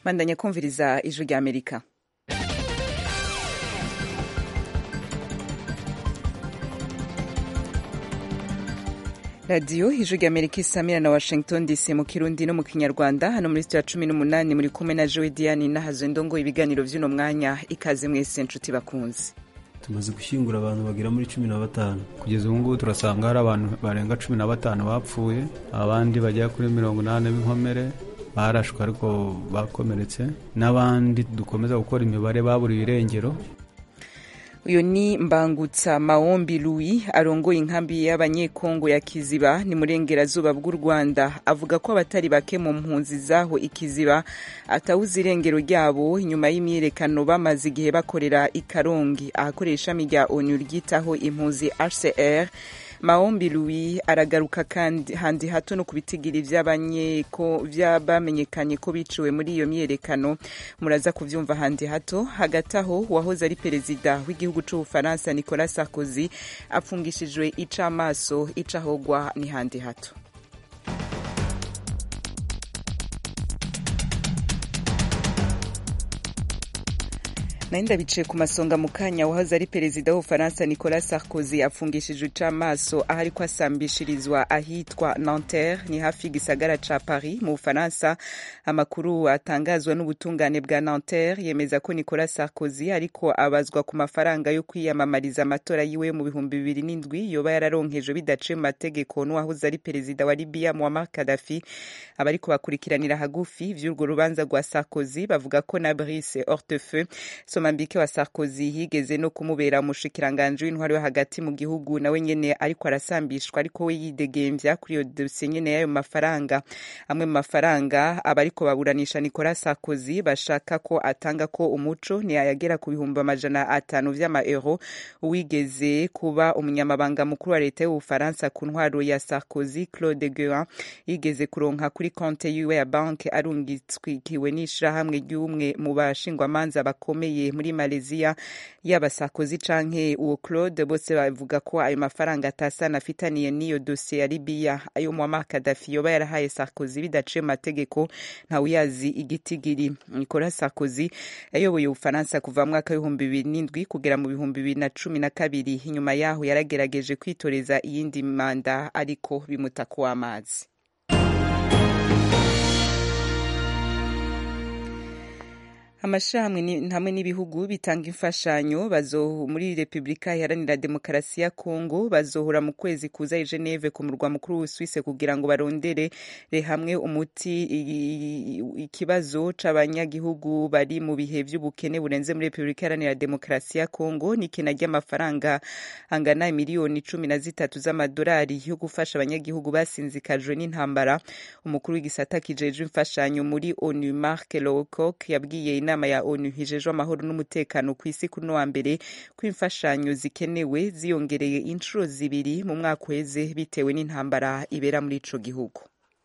bandanya kumviriza ijwi rya amerika radiyo ijwi rya amerika isamira na washington dc mu kirundi no mu kinyarwanda hano muri sitiyo ya cumi n'umunani muri kumwe na jowe diane nahazo ndongo ibiganiro vy'uno mwanya ikaze mwese nshuti bakunzi tumaze gushyingura abantu bagera muri cumi na batanu kugeza ubu ngubu turasanga hari abantu barenga cumi na batanu bapfuye abandi bagera kuri mirongo inani b'inkomere barashwe ariko bakomeretse n'abandi dukomeza gukora imibare baburiwe irengero uyu ni mbangutsa maombi louis arongoye inkambi y'abanyekongo ya kiziba ni murengerazuba bw'u rwanda avuga ko abatari bake mu mpunzi zaho ikiziba atawuze irengero ryabo inyuma y'imyiyerekano bamaze igihe bakorera i karongi ahakorera ishami rya onu ryitaho impunzi hcr maombi louis aragaruka kandi handi hato no kubitigiri vy'abamenyekanye ko biciwe muri iyo myiyerekano muraza kuvyumva handi hato hagati aho uwahoze ari perezida w'igihugu c'ubufaransa nicolas sarkozy apfungishijwe icamaso icahogwa ni handi hato nari ndabicaye ku masonga mu kanya wahoze ari perezida w'ubufaransa nicolas sarkozy afungishijwe icamaso aho ariko asambishirizwa ahitwa nanterre ni hafi y'igisagara ca paris mu bufaransa amakuru atangazwa n'ubutungane bwa nanterre yemeza ko nicolas sarkozy ariko abazwa ku mafaranga yo kwiyamamariza amatora yiwe mu bihumbi bibiri n'indwi yoba yararonkejwe bidaciye mu mategeko n'uwahoze ari perezida wa libiya muammar gaddafi abariko bakurikiranira hagufi vy'urwo rubanza rwa sarkozy bavuga ko na brice hortefeux somambike wa sarkozy yigeze no kumubera umushikiranganji w'intwari yo hagati mu gihugu nawe nyene ariko arasambishwa ariko we yidegemvya kuri iyo dosiye nyene y'ayo mafaranga amwe mu mafaranga abariko baburanisha nicolas sarkozy bashaka ko atanga ko umuco ni ayagera ku bihumbi amajana atanu vy'amaeuro uwigeze kuba umunyamabanga mukuru wa leta y'ubufaransa ku ntwaro ya sarkozy claude guin yigeze kuronka kuri konte yiwe ya banke arungitswikiwe n'ishirahamwe ry'umwe mu bashingwamanza bakomeye muri Malaysia yaba Sarkozy canke uwo Claude bose bavuga ko ayo mafaranga atasana afitaniye n'iyo dosiye ya Libya ayo Muammar Gaddafi yoba yarahaye Sarkozy bidaciye mu mategeko ntawuyazi igitigiri Nicolas Sarkozy yayoboye Ubufaransa kuva mu mwaka w'ibihumbi bibiri n'indwi kugera mu bihumbi bibiri na cumi na kabiri inyuma yaho yaragerageje kwitoreza iyindi manda ariko bimuta kuw'amazi amashirahamwe hamwe n'ibihugu bitanga imfashanyo muri repubulika iharanira demokarasi ya kongo bazohora mu kwezi kuza i geneve ku murwa mukuru w'uswise kugira ngo barondere hamwe umuti ikibazo c'abanyagihugu bari mu bihe vy'ubukene burenze muri repubulika iharanira demokarasi ya kongo n'ikena ry'amafaranga angana miliyoni cumi na zitatu z'amadolari yo gufasha abanyagihugu basinzikajwe n'intambara umukuru w'igisata kijejwe imfashanyo muri onu mark lowcock yabwiye inama inama ya onu hijejwe amahoro n'umutekano ku isi kuri wa mbere ko imfashanyo zikenewe ziyongereye inshuro zibiri mu mwaka uheze bitewe n'intambara ibera muri ico gihugu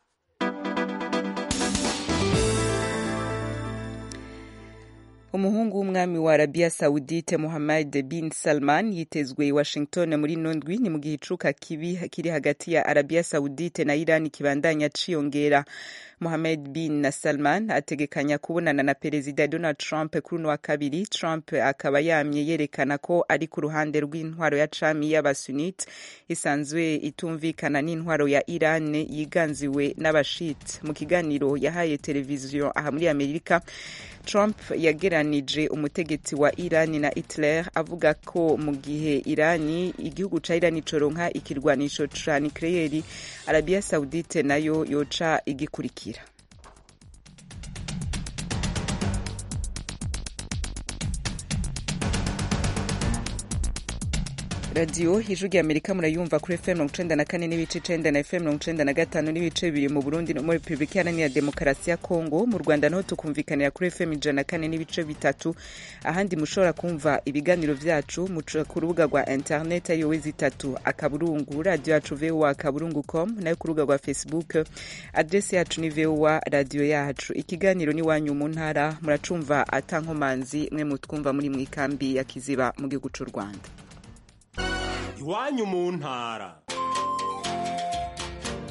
umuhungu w'umwami wa arabiya sawudite muhammad bin salman yitezwe i washington muri nondwi ni mu gihe icuka kibi kiri hagati ya arabiya sawudite na irani kibandanya ciyongera Mohamed bin na Salman ategekanya kubonana na perezida Donald Trump kuri uno wa kabiri. Trump akaba yamye yerekana ko ari ku ruhande rw'intwaro ya cami y'abasunit isanzwe itumvikana n'intwaro ya Iran yiganziwe n'abashit. Mu kiganiro yahaye televiziyo aha muri Amerika, Trump yageranije umutegetsi wa Iran na Hitler avuga ko mu gihe Irani igihugu ca Iran coronka ikirwanisho ca nucleaire Arabia Saudite nayo yoca igikurikira radiyo ijwi rya amerika murayumva kuri fm mirongo icenda na kane n'ibice icenda na fm mirongo icenda na gatanu n'ibice bibiri mu burundi no muri repubulika iharanira demokarasi ya kongo mu rwanda naho tukumvikanira kuri fm ijana na kane n'ibice bitatu ahandi mushobora kumva ibiganiro vyacu muca ku rubuga rwa internet ariyo wezi itatu akaburungu radiyo yacu voa akaburungu com nayo ku rubuga rwa facebook adresi yacu ni voa radiyo yacu ikiganiro ni wanyu mu ntara muracumva atankomanzi mwe mutwumva muri mwikambi ya kiziba mu gihugu c'u rwanda iwanyu mu ntara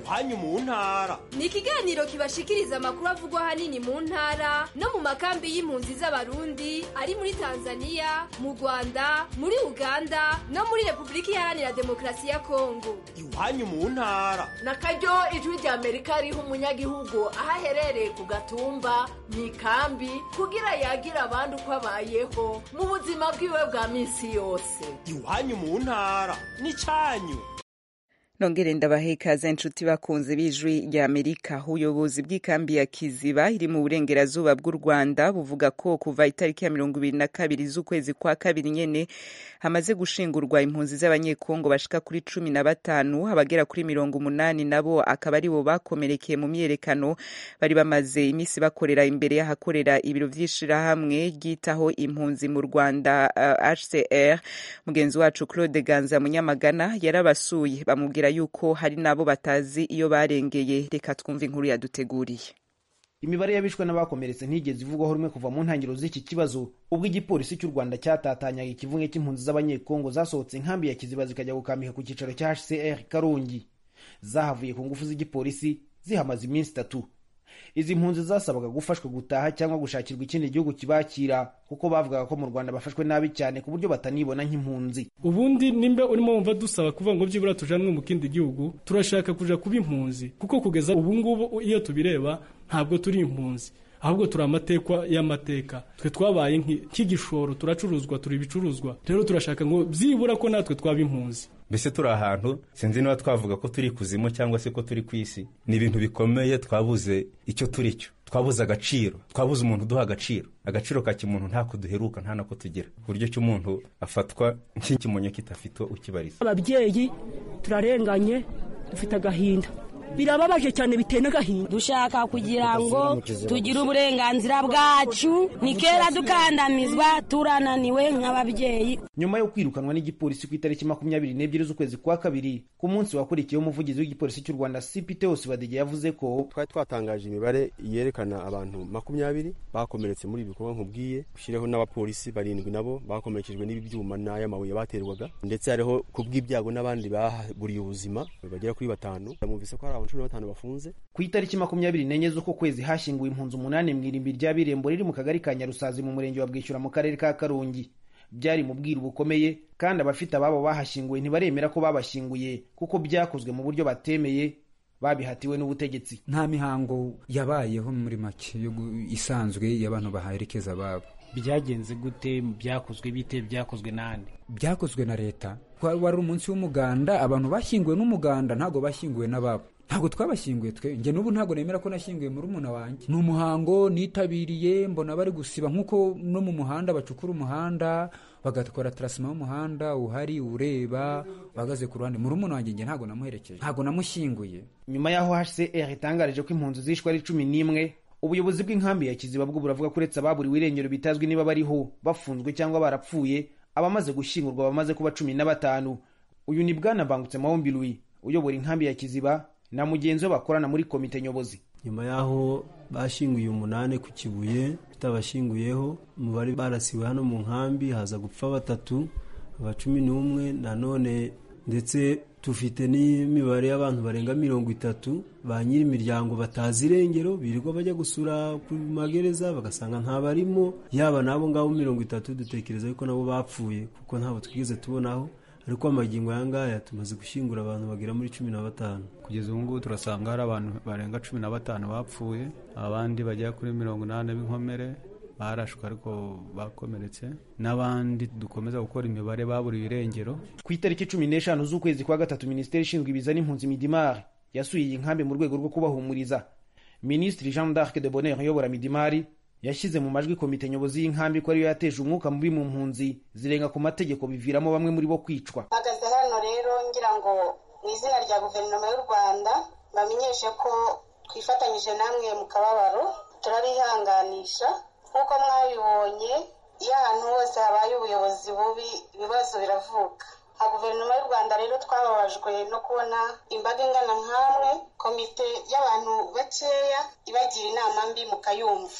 iwanyu mu ntara ni ikiganiro kibashikiriza amakuru avugwa ahanini mu ntara no mu makambi y'impunzi z'abarundi ari muri tanzania mu rwanda muri uganda no muri repubulika iharanira demokarasi ya kongo iwanyu mu ntara na karyo ijwi rya amerika riha umunyagihugu aho aherereye ku gatumba mu ikambi kugira yagira abandi uko abayeho mu buzima bwiwe bwa minsi yose iwanyu mu ntara n'icyanyu nongere ndabahe ikaze inshuti bakunze b'ijwi rya amerika ubuyobozi bw'ikambi ya kiziba iri mu burengerazuba bw'u rwanda buvuga ko kuva itariki ya mirongo ibiri na kabiri z'ukwezi kwa kabiri nyene hamaze gushingurwa impunzi z'abanyekongo bashika kuri cumi na batanu abagera kuri mirongo umunani nabo akaba aribo bakomerekeye mu myiyerekano bari bamaze iminsi bakorera imbere y'ahakorera ibiro vy'ishirahamwe ryitaho impunzi mu rwanda uh, hcr mugenzi wacu claude ganza munyamagana yarabasuye bamubwira yuko hari n'abo batazi iyo barengeye reka twumve inkuru yaduteguriye imibare y'abishwe n'abakomeretse ntigeze ivugwaho rumwe kuva mu ntangiriro z'iki kibazo ubwo igipolisi cy'u rwanda cyatatanyaga ikivunge cy'impunzi z'abanyekongo zasohotse inkambi ya kiziba zikajya gukambika ku cyicaro cya hcr karongi zahavuye ku ngufu z'igipolisi zihamaze iminsi itatu izi mpunzi zasabaga gufashwa gutaha cyangwa gushakirwa ikindi gihugu kibakira kuko bavugaga ko mu rwanda bafashwe nabi cyane ku buryo batanibona nk'impunzi ubundi nimba urimo wumva dusaba kuvuga ngo byibura tujanwe mu kindi gihugu turashaka kuja kuba impunzi kuko kugeza ubu ngubu iyo tubireba ntabwo turi impunzi ahubwo turi amatekwa y'amateka twe twabaye nk'igishoro turacuruzwa turi ibicuruzwa rero turashaka ngo byibura ko natwe twaba impunzi mbese turi ahantu sinzi niba twavuga ko turi kuzimu cyangwa se ko turi ku isi ni ibintu bikomeye twabuze icyo turi cyo twabuze agaciro twabuze umuntu uduha agaciro agaciro ka kimuntu ntako duheruka nta nako tugira ku buryo cy'umuntu afatwa nk'ikimonyo kitafite ukibariza ababyeyi turarenganye dufite agahinda birababaje cyane biteye n'agahinda dushaka kugira ngo tugire uburenganzira bwacu ni kera dukandamizwa turananiwe nk'ababyeyi nyuma yo kwirukanwa n'igipolisi ku itariki makumyabiri n'ebyiri z'ukwezi kwa kabiri ku munsi wakurikiyeho umuvugizi w'igipolisi cy'u rwanda cpt badege yavuze ko twari twatangaje imibare yerekana abantu makumyabiri bakomeretse muri ibi bikorwa nkubwiye ushireho n'abapolisi barindwi nabo bakomerekejwe n'ibi byuma n'ay'amabuye baterwaga ndetse hariho ku bw'ibyago n'abandi baburiye ubuzima bagera kuri batanu mwumvise ko hari abantu cumi na batanu bafunze ku itariki makumyabiri n'enye z'uko kwezi hashyinguwe impunzi umunani mu irimbi rya birembo riri mu kagari ka nyarusazi mu murenge wa bwishyura mu karere ka karongi byari mu bwiru bukomeye kandi abafite ababo bahashyinguwe ntibaremera ko babashyinguye kuko byakozwe mu buryo batemeye babihatiwe n'ubutegetsi nta mihango yabayeho muri make isanzwe y'abantu baherekeza ababo byagenze gute byakozwe bite byakozwe n'andi byakozwe na leta wari umunsi w'umuganda abantu bashyinguwe n'umuganda ntabwo bashyinguwe n'ababo ntabwo twabashyinguye twe njye n'ubu ntabwo nemera ko nashyinguye muri umuna wanjye ni umuhango nitabiriye mbona bari gusiba nk'uko no mu muhanda bacukura umuhanda bagakora tarasima y'umuhanda uhari ureba uhagaze ku ruhande muri umuna wanjye njye ntabwo namuherekeje ntabwo namushyinguye nyuma y'aho hcr itangarije ko impunzi zishwe ari cumi n'imwe ubuyobozi bw'inkambi ya kiziba bwo buravuga ko uretse ababuriwe irengero bitazwi niba bariho bafunzwe cyangwa barapfuye abamaze gushyingurwa bamaze kuba cumi na batanu uyu ni bwana bangutse mahombi louis uyobora inkambi ya kiziba na mugenzi we bakorana muri komite nyobozi nyuma y'aho bashyinguye umunani ku kibuye tutabashyinguyeho umubare barasiwe hano mu nkambi haza gupfa batatu aba cumi n'umwe nanone ndetse dufite n'imibare y'abantu barenga mirongo itatu ba nyiri imiryango batazi irengero birirwa bajya gusura ku magereza bagasanga ntabarimo yaba n'abo ngabo mirongo itatu dutekereza yuko nabo bapfuye kuko ntabwo twigeze tubonaho ariko amagingo aya ngaya tumaze gushyingura abantu bagera muri cumi na batanu kugeza ubu ngubu turasanga hari abantu barenga cumi na batanu bapfuye abandi bagera kuri mirongo inani b'inkomere barashwe ariko bakomeretse n'abandi dukomeza gukora imibare baburiwe irengero ku itariki cumi n'eshanu z'ukwezi kwa gatatu minisiteri ishinzwe ibiza n'impunzi midimari yasuye iyi nkambi mu rwego rwo kubahumuriza minisitiri jean d'arc de bonheur uyobora midimari yashyize mu majwi komite nyobozi y'inkambi ko ariyo yateje umwuka mubi mu mpunzi zirenga ku mategeko biviramo bamwe muri bo kwicwa mpagaze hano rero ngira ngo mu izina rya guverinoma y'u rwanda bamenyeshe ko twifatanyije namwe mu kababaro turabihanganisha nk'uko mwabibonye iyo ahantu hose habaye ubuyobozi bubi ibibazo biravuka nka guverinoma y'u rwanda rero twababajwe no kubona imbaga ingana nk'amwe komite y'abantu bakeya ibagira inama mbi mukayumva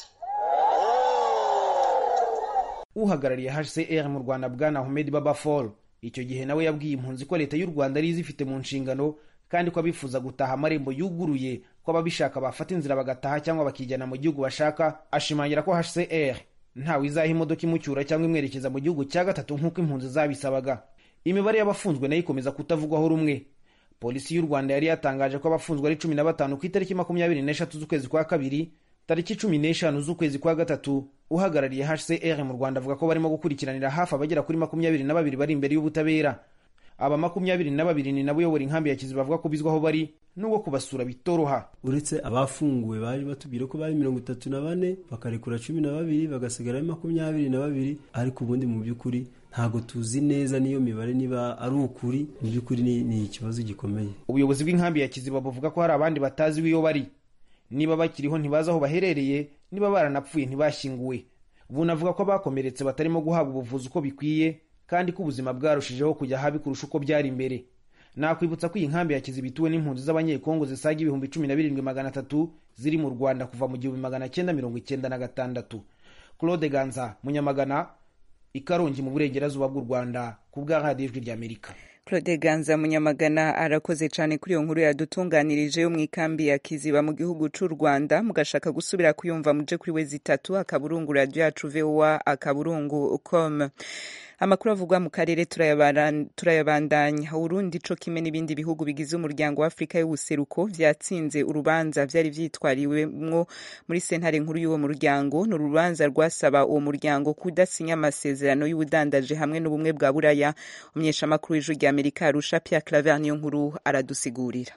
uhagarariye hcr mu rwanda bwana ahmed baba fall icyo gihe nawe yabwiye impunzi ko leta y'u rwanda ari izifite mu nshingano kandi ko abifuza gutaha amarembo yuguruye ko ababishaka bafata inzira bagataha cyangwa bakijyana mu gihugu bashaka ashimangira ko hcr ntawe izaha imodoka imucyura cyangwa imwerekeza mu gihugu cya gatatu nk'uko impunzi zabisabaga imibare y'abafunzwe nayo ikomeza kutavugwaho rumwe polisi y'u rwanda yari yatangaje ko abafunzwe ari cumi na batanu ku itariki makumyabiri n'eshatu z'ukwezi kwa kabiri tariki cumi n'eshanu z'ukwezi kwa gatatu uhagarariye hcr mu rwanda avuga ko barimo gukurikiranira hafi abagera kuri makumyabiri na babiri bari imbere y'ubutabera aba makumyabiri na babiri ni nabo uyobora inkambi ya kiziba bavuga ko bizwaho bari n'ubwo kubasura bitoroha uretse abafunguwe baje batubwira ko bari mirongo itatu na bane bakarekura cumi na babiri bagasigara ari makumyabiri na babiri ariko ubundi mu by'ukuri ntabwo tuzi neza n'iyo mibare niba ari ukuri mu by'ukuri ni, ni ikibazo gikomeye ubuyobozi bw'inkambi ya kiziba buvuga ko hari abandi batazi iyo bari niba bakiriho ntibazi aho baherereye niba baranapfuye ntibashyinguwe bunavuga ko abakomeretse batarimo guhabwa ubuvuzi uko bikwiye kandi ko ubuzima bwarushijeho kujya habi kurusha uko byari imbere nakwibutsa ko iyi nkambi ya kiziba ituwe n'impunzi z'abanyekongo zisaga ibihumbi cumi na birindwi magana atatu ziri mu rwanda kuva mu gihumbi magana cyenda mirongo icyenda na gatandatu claude ganza munyamagana ikarongi mu burengerazuba bw'u rwanda ku bwa radiyo ijwi ry'amerika claude ganza munyamagana arakoze cyane kuri iyo nkuru yadutunganirije yo mu ikambi ya kiziba mu gihugu cy'u rwanda mugashaka gusubira kuyumva muje kuri we zitatu akaburungu radiyo yacu vowa akaburungu com amakuru avugwa mu karere turayabandanya urundi co kimwe n'ibindi bihugu bigize umuryango wa afurika y'ubuseruko vyatsinze urubanza vyari vyitwariwemwo muri sentare nkuru y'uwo muryango ni urubanza rwasaba uwo muryango kudasinya amasezerano y'ubudandaje hamwe n'ubumwe bwa buraya umunyeshamakuru w'ijwi rya amerika arusha pierre claver niyo nkuru aradusigurira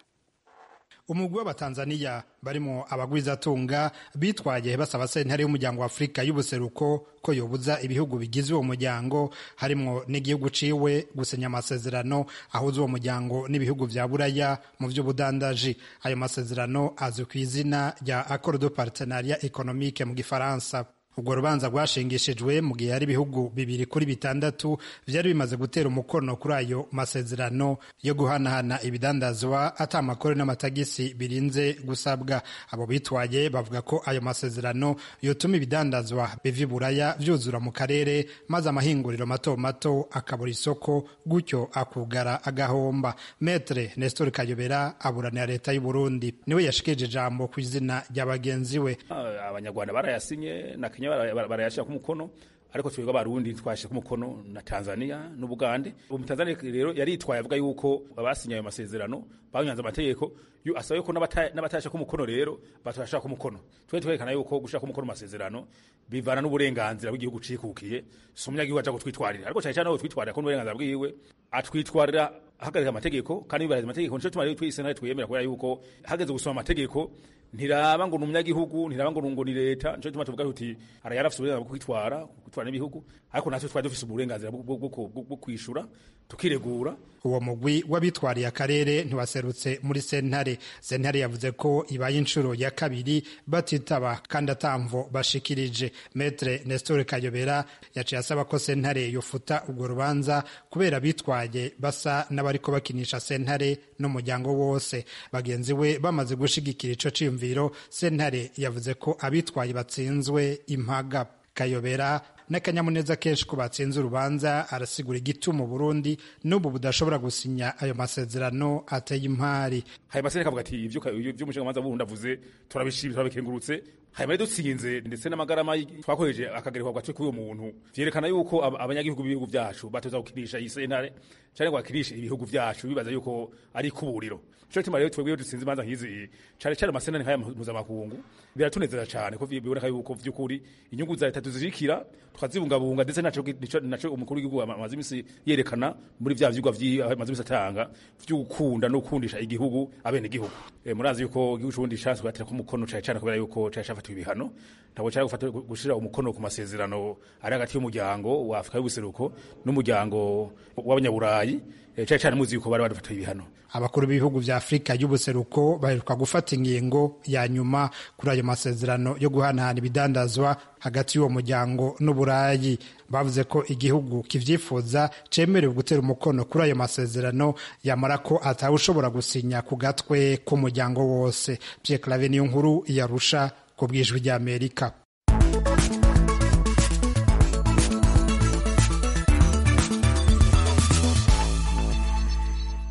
umugwi w'abatanzaniya barimo abagwizatunga bitwaye basaba sentare y'umuryango wa afurika y'ubuseruko ko yobuza ibihugu bigize uwo muryango harimo n'igihugu ciwe gusinya amasezerano ahuza uwo muryango n'ibihugu vya buraya mu vy'ubudandaji ayo masezerano azwi ku izina rya accord de partenariat économique mu gifaransa urwo rubanza rwashingishijwe mu gihe hari ibihugu bibiri kuri bitandatu vyari bimaze gutera umukono kuri ayo masezerano yo guhanahana ibidandazwa ata amakuru n'amatagisi birinze gusabwa abo bitwaye bavuga ko ayo masezerano yotuma ibidandazwa biva iburaya vyuzura mu karere maze amahinguriro mato mato akabura isoko gutyo akugara agahomba metre nestor kayobera aburanira leta y'u burundi niwe yashikije ijambo ku izina rya bagenzi we abanyarwanda barayasinye na kenya barayashyira ku mukono ariko twebwe abarundi twashyira ku mukono na tanzania n'ubugande ubu tanzania rero yaritwaye avuga yuko abasinye ayo masezerano banyanze amategeko asaba yuko n'abatayashyira ku mukono rero batayashyira ku mukono twe twerekana yuko gushyira ku mukono amasezerano bivana n'uburenganzira bw'igihugu cikukiye si umunyagihugu aja gutwitwarira ariko cyane cyane aho twitwarira ko n'uburenganzira bwiwe atwitwarira ahagarika amategeko kandi yubahiriza amategeko nico tuma rero twise nawe twiyemera kubera yuko hageze gusoma amategeko ntiraba ngo ni umunyagihugu ntiraba ngo ngo ni leta nico tuma tuvuga tuti ara yarafise uburenganzira bwo kwitwara kwitwara n'ibihugu ariko natwe twari dufise uburenganzira bwo kwishura tukiregura uwo mugwi w'abitwariye akarere ntiwaserutse muri sentare sentare yavuze ko ibaye inshuro ya kabiri batitaba kandi atamvo bashikirije metre nestor kayobera yaciye asaba ko sentare yofuta urwo rubanza kubera bitwaye basa n'abariko bakinisha sentare n'umuryango wose bagenzi we bamaze gushigikira ico ciyumviro sentare yavuze ko abitwaye batsinzwe impaga kayobera n'akanyamuneza kenshi ko batsinze urubanza arasigura igituma Burundi n'ubu budashobora gusinya ayo masezerano ateye impari hanyuma masentare kavuga ati ivyo vy'umushingamanza bundi avuze turabishimye turabikengurutse hanyuma dutsinze ndetse n'amagarama twakoreje akagerekwa gatwe k'uyo muntu vyerekana yuko abanyagihugu b'ibihugu vyacu batoza gukinisha iyi sentare cyane ngo bakinishe ibihugu vyacu bibaza yuko ari kuburiro cyo gituma rero twebwe dutsinze imanza nk'izi cyane cyane amasentare nk'aya mpuzamakungu biratunezeza cyane ko biboneka yuko vy'ukuri inyungu za leta tuzirikira tukazibungabunga ndetse naco naco umukuru w'igihugu amaze imisi yerekana muri vya vyigwa amaze imisi atanga vy'ugukunda no gukundisha igihugu abene igihugu e, murazi yuko igihugu c'ubundi caswe gatera ko umukono cyane cyane kubera yuko cari cafatiwe ibihano ntabwo cari gufata gushira umukono ku masezerano ari hagati y'umuryango wa Afurika y'ubuseruko n'umuryango w'abanyaburayi cyane cyane muzi yuko bari badufatiwe ibihano abakuru b'ibihugu vya Afurika y'ubuseruko baheruka gufata ingingo ya nyuma kuri ayo masezerano yo guhanahana ibidandazwa hagati y'uwo muryango n'uburayi bavuze ko igihugu kivyifuza cemerewe gutera umukono kuri ayo masezerano yamara ko atawushobora gusinya ku gatwe k'umuryango wose Pierre Claver niyo nkuru yarusha ku bwijwi rya Amerika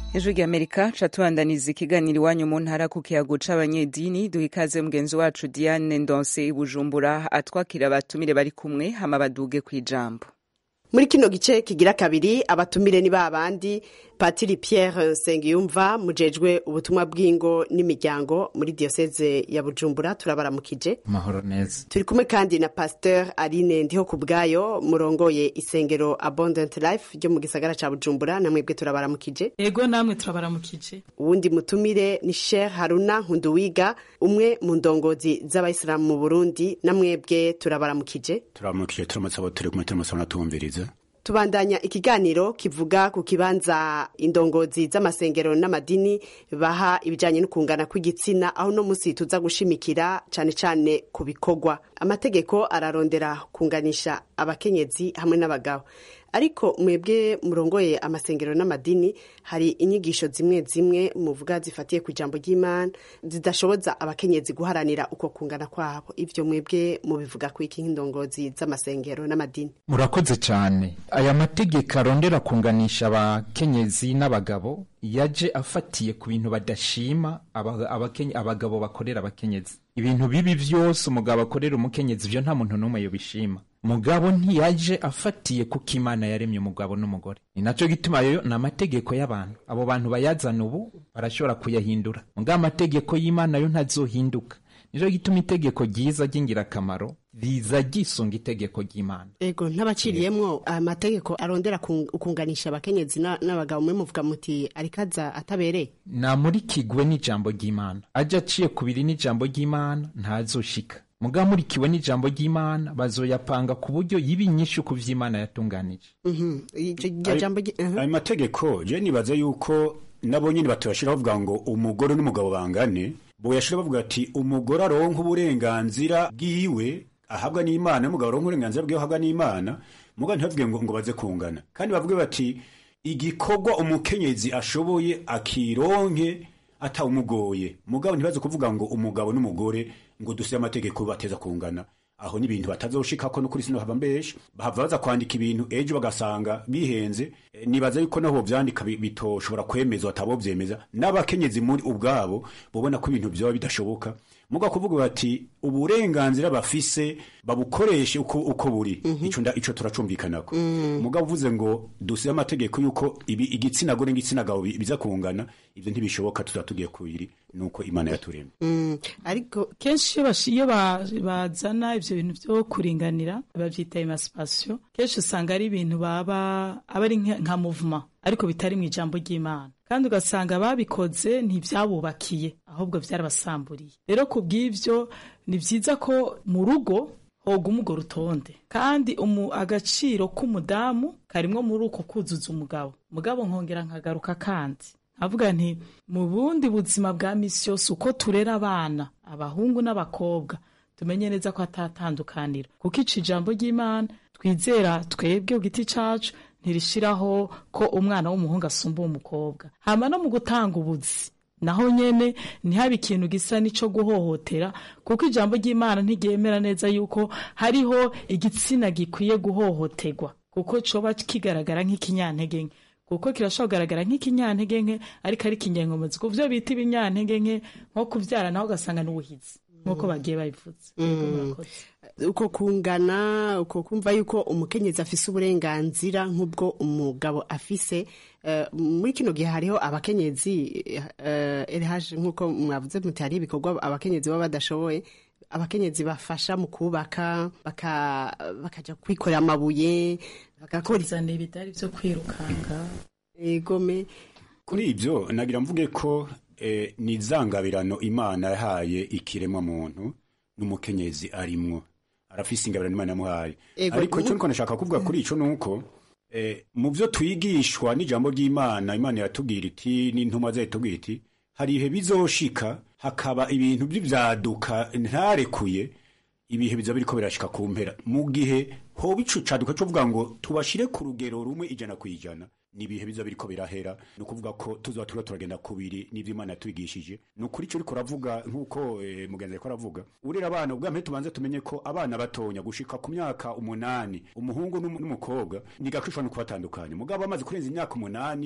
ijwi ry'amerika ca tubandaniza ikiganiro iwanyu mu ntara ku kiyago c'abanyedini duha ikaze mugenzi wacu diane ndonse i bujumbura atwakira abatumire bari kumwe hama baduge kw'ijambo muri kino gice kigira kabiri abatumire ni babandi patiri pierre nsengiyumva mujejwe ubutumwa bw'ingo n'imiryango muri diyoseze ya bujumbura turabaramukije mahoro neza turi kumwe kandi na pasteur aline ndiho ku bwayo murongoye isengero abundant life ryo mu gisagara ca bujumbura namwebwe turabaramukije ego namwe turabaramukije uwundi mutumire ni sheikh haruna nkunduwiga umwe mu ndongozi z'abayisilamu mu burundi namwebwe turabaramukije turamukije turamutse abo turi kumwe turamutse tumviriza tubandanya ikiganiro kivuga ku kibanza indongozi z'amasengero n'amadini baha ibijyanye no kungana kw'igitsina aho uno munsi tuza gushimikira cyane cyane ku bikorwa amategeko ararondera kunganisha abakenyezi hamwe n'abagabo ariko mwebwe murongoye amasengero n'amadini hari inyigisho zimwe zimwe muvuga zifatiye ku ijambo ry'imana zidashoboza abakenyezi guharanira uko kungana kwabo ivyo mwebwe mubivuga ku iki nk'indongozi z'amasengero n'amadini murakoze cyane aya mategeko arondera kunganisha abakenyezi n'abagabo yaje afatiye ku bintu badashima aba- abakenye- abagabo bakorera abakenyezi ibintu bibi vyose umugabo akorera umukenyezi ivyo nta muntu n'umwe yobishima mugabo ntiyaje afatiye kuko imana yaremye umugabo n'umugore ni naco gituma ayo ni amategeko y'abantu abo bantu bayazana ubu barashobora kuyahindura mugabo amategeko y'imana yo ntazohinduka nico gituma itegeko ryiza ry'ingirakamaro riza ryisunga itegeko ry'imana ego ntabaciriyemwo amategeko arondera kun- kunganisha abakenyezi na- n'abagabo mwe muvuga muti arikaza atabereye namurikigwe n'ijambo ry'imana aje aciye kubiri n'ijambo ry'imana ntazoshika mugabo amurikiwe n'ijambo ry'imana bazoyapanga ku buryo yiba inyishu ku vy'imana yatunganije Mhm. Iryo- iryo jambo ryi- mhm. ayo mategeko je nibaza yuko nabo nyine batoyashira bavuga ngo umugore n'umugabo bangane boyashira bavuga ati umugore aronka uburenganzira bwiwe ahabwa n'imana n'umugabo aronka uburenganzira bwiwe ahabwa n'imana mugabo ntibavuge ngo, ngo baze kungana kandi bavuge bati igikorwa umukenyezi ashoboye akironke atawumugoye mugabo ntibaze kuvuga ngo umugabo n'umugore ngo duse amategeko bateza kungana aho n'ibintu batazoshikako no kuri sino hava mbesha bahava baza kwandika ibintu ejo bagasanga bihenze E, nibaza yuko naho vyandika bi- bitoshobora kwemezwa atabo vyemeza n'abakenyezi muri ubwabo bobona ko ibintu vyoba bidashoboka muga kuvuga bati uburenganzira bafise babukoreshe uko, uko buri ico nda ico turacumvikanako mugabo uvuze ngo dusize amategeko yuko ibi igitsina gore n'igitsina gabo bi- biza kungana ivyo ntibishoboka tuzatugiye kubiri nuko imana yaturemye Mm, ariko kenshi iyo bashi- iyo ba- bazana ivyo bintu vyo kuringanira bavyita emancipation kenshi usanga ari ibintu baba aba ari nka nka movement ariko bitari mu ijambo ry'imana kandi ugasanga ababikoze ntibyabubakiye ahubwo vyarabasamburiye rero ku bw'ivyo ni vyiza ko mu rugo hoga umugo rutonde kandi umu agaciro k'umudamu karimwo muri uko kuzuza umugabo mugabo nkongera nkagaruka kandi avuga nti mu bundi buzima bwa misi yose uko turera abana abahungu n'abakobwa tumenye neza ko atatandukanira kuko ico ijambo ry'imana twizera twebwe ku giti cacu ntirishiraho ko umwana w'umuhungu asumba uw'umukobwa hama no mu gutanga ubuzi naho nyene ntihabe ikintu gisa n'ico guhohotera kuko ijambo ry'imana ntiryemera neza yuko hariho igitsina gikwiye guhohoterwa kuko coba kigaragara nk'ikinyantege nke kuko kirashobora kugaragara nk'ikinyantege nke ariko ari ikinyankomuzi ku vyo bita ibinyantege nke nko kuvyara naho ugasanga n'ubuhizi nk'uko bagiye babivuze Yego, murakoze. uko kungana uko kumva yuko umukenyezi afise uburenganzira nk'ubwo umugabo afise eh, muri kino gihe hariho abakenyezi eh, LH nk'uko mwavuze muti hari ibikorwa abakenyezi baba badashoboye abakenyezi bafasha mu kubaka baka- bakaja kwikorera amabuye bagakora kuzana ibidari vyo kwirukanga egome kuri ibyo nagira mvuge ko eh, ni izangabirano imana yahaye ikiremwa muntu n'umukenyezi arimwo arafise ingabirano imana yamuhaye Ego, ariko icyo mhm. niko nashaka kuvuga kuri ico nuko eh, mu byo twigishwa n'ijambo ry'imana imana iratubwira iti n'intumwa zayo itubwira iti hari ibihe bizoshika hakaba ibintu by'ivyaduka ntarekuye ibihe biza biriko birashika ku mpera mu gihe hoba ico caduka cyo kuvuga ngo tubashire ku rugero rumwe ijana ku ijana ni ibihe biza biriko birahera ni ukuvuga ko tuzoba turiko turagenda kubiri n'ivyo imana yatwigishije ni ukuri ico uriko uravuga nk'uko eh, mugenzi ariko aravuga urera abana ubwa mbere tubanze tumenye ko abana batonya gushika ku myaka umunani umuhungu n'umu- n'umukobwa ni gakwishwa no kubatandukanya mugabo bamaze kurenza imyaka umunani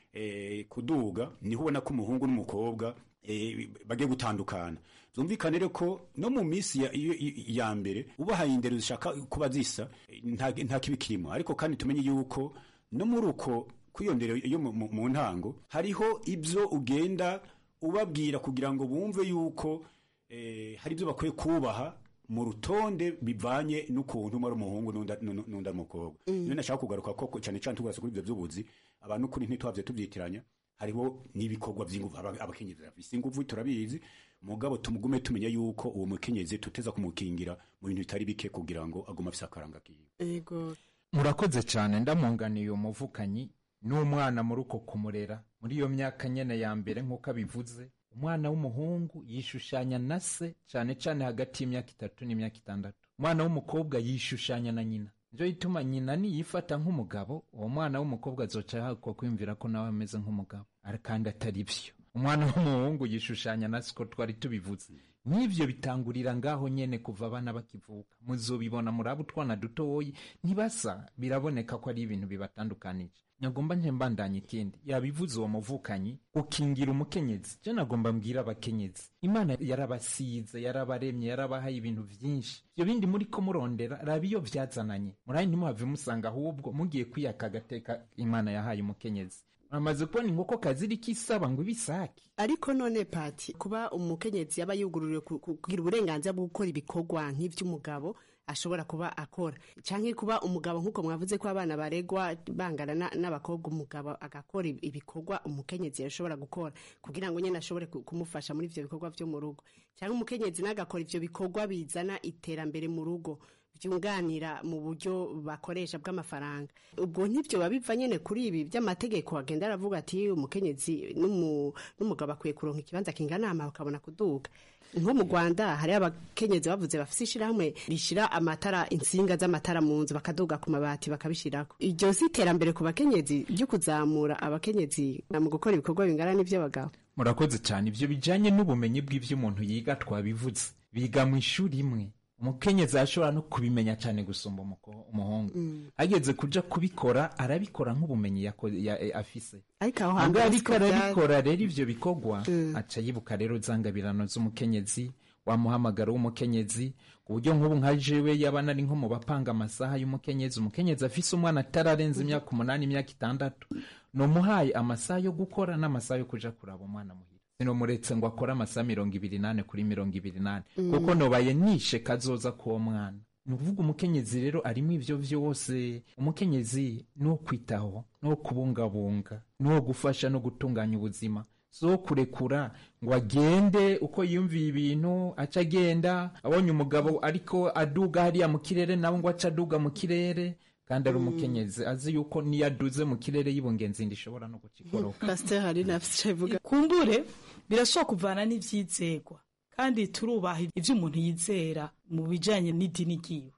eh, kuduga niho ubona ko umuhungu n'umukobwa eh, bagiye gutandukana zumvikane rero ko no mu minsi ya, iyo- iyo- ya mbere ubahaye indero zishaka kuba zisa eh, nta nta kibi kirimo ariko kandi tumenye yuko no muri uko kw'iyo ndero yo mu- mu mu ntango hariho ibyo ugenda ubabwira kugira ngo bumve yuko eh, hari ibyo bakwiye kubaha mu rutonde bivanye n'ukuntu umwe ari umuhungu n'undi ari- n'undi n'undi ari umukobwa Mm. niyo nashaka kugaruka ko cyane cyane tugarutse kuri ibyo by'ubuzi abantu kuri ntitwabye tubyitiranya hariho n'ibikorwa by'ingufu aba- abakenyezi bafise ingufu turabizi mugabo tumugume tumenya yuko uwo mukenyezi tuteza kumukingira mu bintu bitari bike kugira ngo agume afise akaranga kiwe Ego. murakoze cyane ndamunganiye umuvukanyi n'umwana muri uko kumurera muri iyo myaka nyene ya mbere nk'uko abivuze umwana w'umuhungu yishushanya na se cyane cyane hagati y'imyaka itatu n'imyaka itandatu umwana w'umukobwa yishushanya na nyina njo ituma nyina niyifata nk'umugabo uwo mwana w'umukobwa azoca ahakwa kwiyumvira ko nawe ameze nk'umugabo Ari- kandi atari byo umwana w'umuhungu yishushanya na siko twari tubivuze n'ivyo bitangurira ngaho nyene kuva abana bakivuka muzobibona muri abo utwana dutoyi ntibasa biraboneka ko ari ibintu bibatandukanije nyagomba nje mbandanya ikindi yabivuze uwo muvukanyi gukingira umukenyezi je nagomba mbwira abakenyezi imana yarabasize yarabaremye yarabahaye ibintu vyinshi ivyo bindi muri ko murondera raba iyo vyazananye murayi ntimuhave musanga ahubwo mugiye kwiyaka agateka imana yahaye umukenyezi muramaze kubona inkoko kaziriko isaba ngo ibisake ariko none pati kuba umukenyezi yaba yugururiwe ku- ku- kugira uburenganzira bwo gukora ibikorwa nk'ivy'umugabo ashobora kuba akora canke kuba umugabo nk'uko mwavuze ko abana baregwa bangana na- n'abakobwa umugabo agakora ib- ibikorwa umukenyezi yashobora gukora kugira ngo nyene ashobore ku- kumufasha muri ivyo bikorwa vyo mu rugo canke umukenyezi nagakora ivyo bikorwa bizana iterambere mu rugo byunganira mu buryo bakoresha bw'amafaranga ubwo ntibyo biba biva nyine kuri ibi by'amategeko agenda aravuga ati umukenyezi n'umu- n'umugabo akwiye kuronka ikibanza kingana ama bakabona kuduga nko mu rwanda hari abakenyezi bavuze bafite ishyirahamwe rishyira amatara insinga z'amatara mu nzu bakaduga ku mabati bakabishyirako iryo si iterambere ku bakenyezi ryo kuzamura abakenyezi mu gukora ibikorwa bingana n'iby'abagabo murakoze cyane ibyo bijyanye n'ubumenyi bw'ibyo umuntu yiga twabivuze biga mu ishuri imwe umukenyezi arashobora no kubimenya cyane gusumba umuko- umuhungu ageze kuja kubikora arabikora nk'ubumenyi yako- ya- eh, afise ariko aho Ntabwo hambere ariko siko byari. arabikora rero ivyo bikorwa aca yibuka rero zangabirano z'umukenyezi wa muhamagaro w'umukenyezi ku buryo nk'ubu nka jewe yaba nari nko mu bapanga amasaha y'umukenyezi umukenyezi afise umwana atararenza imyaka umunani imyaka itandatu nomuhaye amasaha yo gukora n'amasaha yo kuja kuraba umwana muhira sinomuretse ngo akore amasaha mirongo ibiri nane kuri mirongo ibiri nane Mm. kuko nobaye nishe kazoza k'uwo mwana ni ukuvuga umukenyezi rero arimo ivyo vyose umukenyezi ni uwo kwitaho ni uwo kubungabunga ni uwo gufasha no gutunganya ubuzima so kurekura ngo agende uko yiyumviye ibintu aca agenda abonye umugabo ariko aduga hariya mu kirere nawe ngo aca aduga mu kirere kandi ari umukenyezi azi yuko niyo aduze mu kirere y'ibungenzi ndishobora no gukikoroka pasiteri hari nafite ivuga kumbure birashobora kuvana n'ibyizegwa kandi turubaha ibyo umuntu yizera mu bijyanye n'idini ryiwe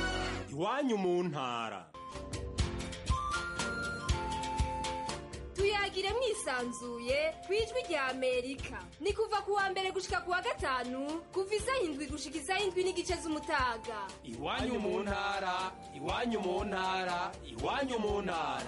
iwanyu mu ntara tuyagire mwisanzuye ku ijwi rya amerika ni kuva ku wa mbere gushika ku wa gatanu kuva isaha indwi gushika isaha indwi n'igice z'umutaga iwanyu mu ntara iwanyu mu ntara iwanyu mu ntara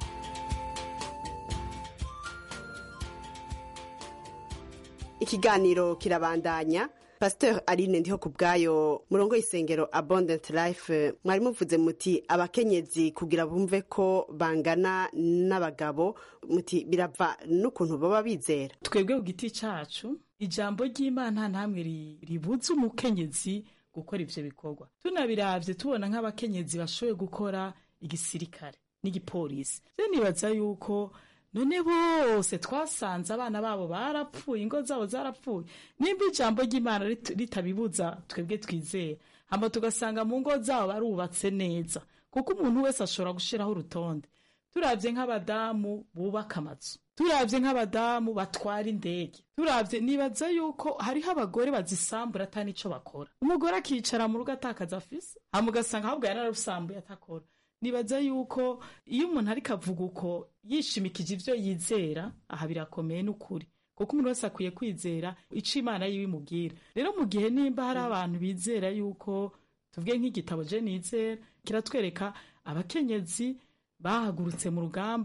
ikiganiro kirabandanya pasiteri aline ndiho ku bwayo murongo y'isengero abundant life mwari muvuze muti abakenyezi kugira bumve ko bangana n'abagabo muti birava n'ukuntu baba bizera twebwe ku giti cyacu ijambo ry'imana nta hamwe ri- ribuza umukenyezi gukora ibyo bikorwa tunabirabye tubona nk'abakenyezi bashoboye gukora igisirikare n'igipolisi rero nibaza yuko none bose twasanze abana babo barapfuye ingo zabo zarapfuye nimba ijambo ry'imana rit- ritabibuza twebwe twizera hama tugasanga mu ngo zabo barubatse neza kuko umuntu wese ashobora gushyiraho urutonde turabye nk'abadamu bubaka amazu turabye nk'abadamu batwara indege turabye nibaza yuko hariho abagore bazisambura atari nicyo bakora umugore akicara mu rugo atakaza afise hama ugasanga ahubwo yararusambuye atakora nibaza yuko iyo umuntu ariko avuga uko yishimikije ibyo yizera aha birakomeye n'ukuri kuko umuntu wese akwiye kwizera icyo imana yiwe imubwira rero mu gihe nimba hari abantu bizera yuko tuvuge nk'igitabo je nizera kiratwereka abakenyezi bahagurutse mu rugamba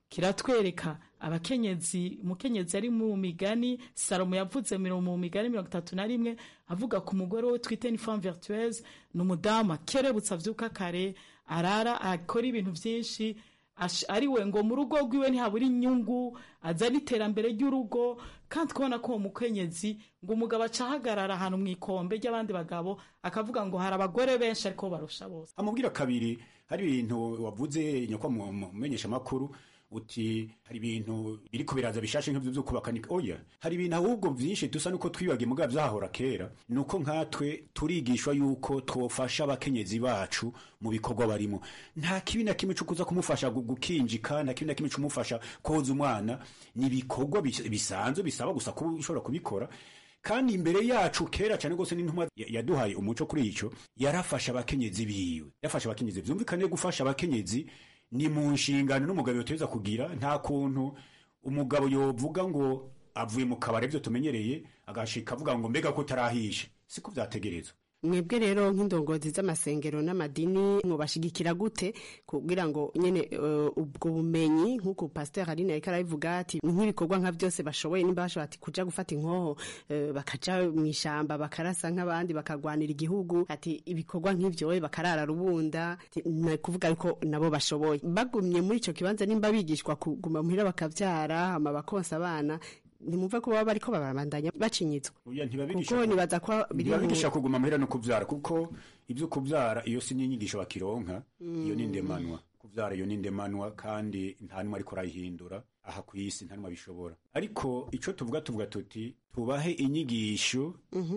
kiratwereka abakenyezi umukenyezi ari mu migani salomo yavuze mu migani mirongo itatu na rimwe avuga ku mugore we twite ni femme vertueuse ni umudamu akerebutse avyuka kare arara akora ibintu vyinshi ari we ngo mu rugo rwiwe ntihabura inyungu azana iterambere ry'urugo kandi kubona ko uwo mukenyezi ngo umugabo aca ahagarara ahantu mu ikombe ry'abandi bagabo akavuga ngo hari abagore benshi ariko barusha bose amubwira kabiri hari ibintu wavuze nyakwa mu menyeshamakuru uti hari ibintu biriko biraza bishashe nk'ivyo vyo kubaka ni oya hari ibintu ahubwo vyinshi dusa nuko twibagiye mugabo vyahora kera nuko nkatwe turigishwa yuko twofasha abakenyezi bacu mu bikorwa barimo nta kibi na kimwe cukuza kumufasha gukinjika nta kibi na kimwe cumufasha koza umwana ni ibikorwa bisanzwe bisaba gusa kuba ushobora kubikora kandi imbere yacu kera cyane rwose n'intumwa yaduhaye umuco kuri ico yarafasha abakenyezi biwe yafasha abakenyezi vyumvikane gufasha abakenyezi ni mu nshingano n'umugabo yoteza kugira nta kuntu umugabo yovuga ngo avuye mu kabari byo tumenyereye agashika avuga ngo mbega ko tarahishe siko vyategerezwa mwebwe rero nk'indongozi z'amasengero n'amadini mubashigikira gute kugira ngo nyene uh, ubwo bumenyi nk'uko pasteur Aline ariko arabivuga ati nk'ibikorwa nka byose bashoboye nimba bashobora ati kuja gufata inkoho uh, bakaja mu ishamba bakarasa nk'abandi bakagwanira igihugu ati ibikorwa nk'ivyo we bakarara rubunda kuvuga ariko nabo bashoboye bagumye muri ico kibanza nimba bigishwa kuguma muhira bakavyara hama bakonsa abana ntimumve ko baba bariko barabandanya bacinyitswe kuko nibaza ko ntibabigisha kuguma muhira no kuvyara kuko ivyo kuvyara iyo si n'inyigisho bakironka iyo ni ndemanwa kuvyara iyo ni ndemanwa kandi nta numwe ariko arayihindura aha ku isi nta numwe abishobora ariko ico tuvuga tuvuga tuti tubahe inyigisho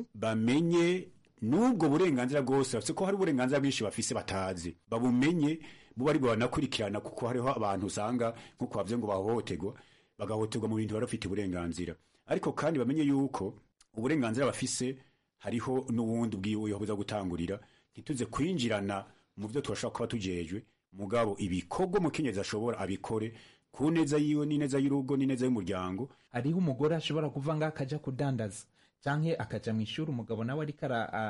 bamenye n'ubwo burenganzira bwose bafise ko hari uburenganzira bwinshi bafise batazi babumenye buba ari banakurikirana kuko hariho abantu usanga nk'uko bavuze ngo bahohoterwa bagahoterwa mu bintu bari bafite uburenganzira ariko kandi bamenye yuko uburenganzira bafise hariho n'ubundi bwiwe buza gutangurira ntituze kwinjirana mu byo turashobora kuba tujejwe mugabo ibikorwa umukenyezi ashobora abikore ku neza yiwe n'ineza y'urugo n'ineza y'umuryango hariho umugore ashobora kuva ngaho akaja kudandaza canke akaja mu ishuri umugabo nawe ariko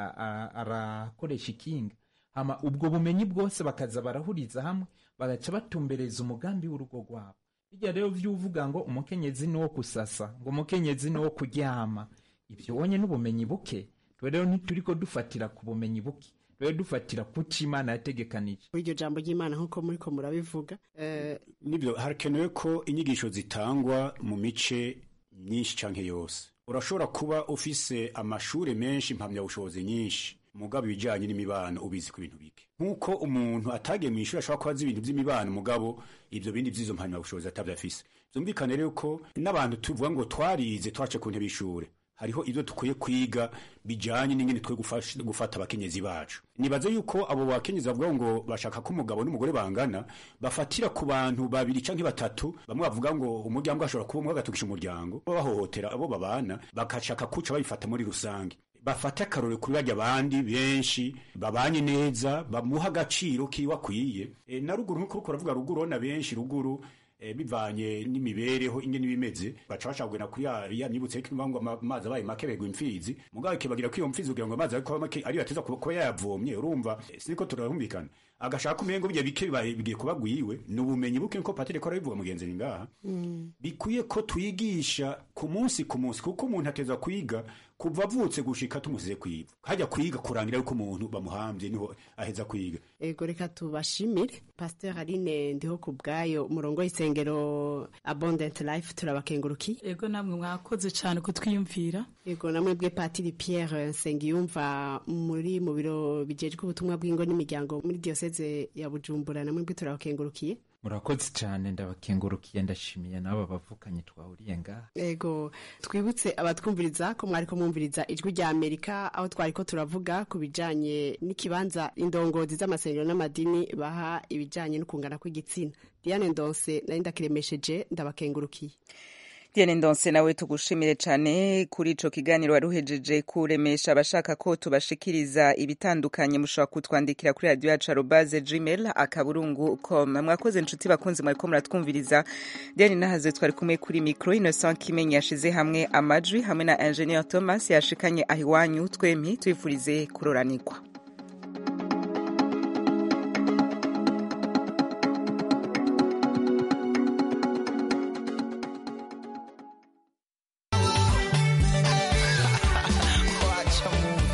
arakoresha ikinga hama ubwo bumenyi bwose bakaza barahuriza hamwe bagaca batumbereza umugambi w'urugo rwabo bijya rero vyuvuga ngo umukenyezi ni wo kusasa ngo umukenyezi ni wo kuryama ibyo wonye n'ubumenyi buke twe rero ntituriko dufatira ku bumenyi buke rero dufatira kuco imana yategekanije muri iryo jambo ry'imana nk'uko muriko murabivuga nibyo harakenewe ko inyigisho zitangwa mu mice myinshi canke yose urashobora kuba ufise amashure menshi impamyabushobozi nyinshi mugabo ibijanye n'imibano ubizi ku bintu bike nk'uko umuntu atagiye mu ishuri ashobora kuba azi ibintu by'imibano mugabo ibyo bindi by'izo mpamyabushobozi atavyafise vyumvikane rero ko n'abantu tuvuga ngo twarize twace ku ntebe y'ishure hariho ibyo dukwiye kwiga bijanye n'ingene twe gufata abakenyezi bacu nibaze yuko abo bakenyezi bavuga ngo bashaka ko umugabo n'umugore bangana bafatira ku bantu babiri canke batatu bamwe bavuga ngo umuryango ashobora kuba umwe agatukisha umuryango bahohotera abo babana bagashaka kuca babifata muri rusange bafate akarore kuri bajya abandi benshi babanye neza bamuha agaciro kiwe akwiye e, na ruguru nk'uko uriko uravuga ruguru urabona benshi ruguru e, bivanye n'imibereho ingene bimeze baca bacagwena kuri ya myibutso ariko ngo amazi abaye make begwa imfizi mugabo kibagira ko iyo mfizi kugira ngo amazi ariko make ariyo ateza kuba yayavomye urumva e, siniko turahumvikana agashaka umengo bya bike bigiye kuba gwiwe ni ubumenyi buke nko patire ko arabivuga mugenzi ngaha mm. bikwiye ko twigisha ku munsi ku munsi kuko umuntu ateza kwiga kuva avutse gushika tumusize kwiga hajya kwiga kurangira yuko umuntu bamuhambye niho aheza kwiga ego reka tubashimire pasteur aline ndiho ku bwayo umurongo w'isengero abundant life turabakenguruki ego namwe mwakoze cyane kutwiyumvira ego namwe bwe patiri pierre nsengiyumva muri mu biro bijejwe ubutumwa bw'ingo n'imiryango muri diyoseze ya bujumbura namwe bwe turabakengurukiye murakoze cyane ndabakengurukiye ndashimiye n'aba bavukanye twahuriye ngaha ego twibutse abatwumviriza ko mwari ko mwumviriza ijwi rya amerika aho twari ko turavuga ku bijanye n'ikibanza indongozi z'amasengero n'amadini baha ibijanye no kungana kw'igitsina diane ndonse nari ndakiremesheje ndabakengurukiye Diane Ndonse nawe tugushimire cyane kuri ico kiganiro waruhejeje kuremesha abashaka ko tubashikiriza ibitandukanye mushobora kutwandikira kuri radio yacu arobase gmail akaburungu com mwakoze inshuti bakunzi mwariko muratwumviriza Diane nahaze twari kumwe kuri micro Innocent Kimenyi yashize hamwe amajwi hamwe na Engineer Thomas yashikanye ahiwanyu twempi twifurize kuroranikwa